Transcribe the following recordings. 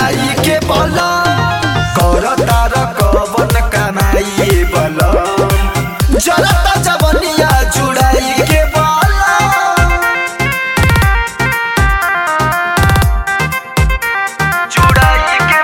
जुड़ाई के बलम कर तार कवन कमाई बलम जरता जवनिया जुड़ाई के बलम जुड़ाई के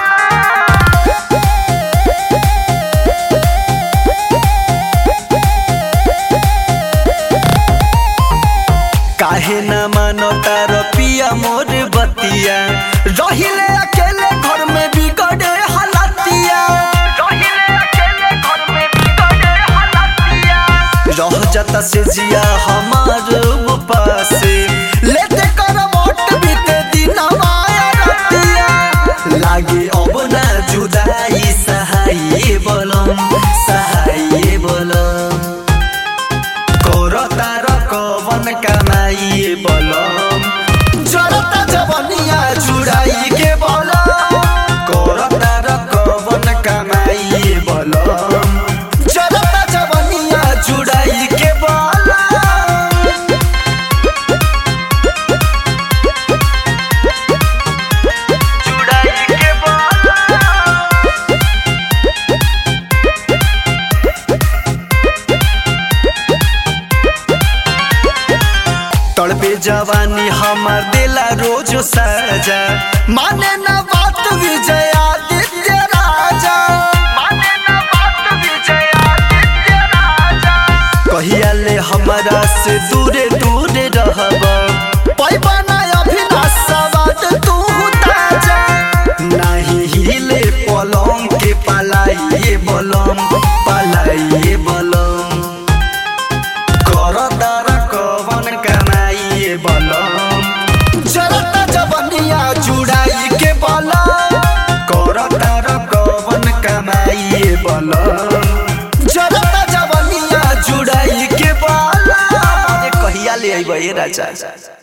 काहे न मानो तार पिया मोर बतिया रहिले अकेले घर में बिगड़े हालतिया रहिले अकेले घर में बिगड़े हालतिया रह जाता से जिया हमार पासे लेते कर वोट बीते दिन माया रतिया लागे अब ना जुदाई सहाय बोलम सहाय बोलम कोर तार कवन कमाई बलम जरता जवनिया जुड़ाई के बलम कोर तार कवन कमाई बलम जरता जवनिया जुड़ाई के बलम जुड़ाई के बलम तड़पे जवानी हमार दिला रोज सजा माने न बात विजय आदित्य राजा माने न बात विजय आदित्य राजा कहिया ले हमारा से दूरे दूरे रहब पैबा ना अभिनाश सवाद तू ताजा नहीं हिले पलंग के पलाइए बलम पलाइए बलम कर तार कवन कमाइए बलम जरता जवनिया जुड़ाई के बलम कर तार कवन कमाइए बलम जरता जवनिया जुड़ाई के बलम अरे कहिया ले अइबे राजा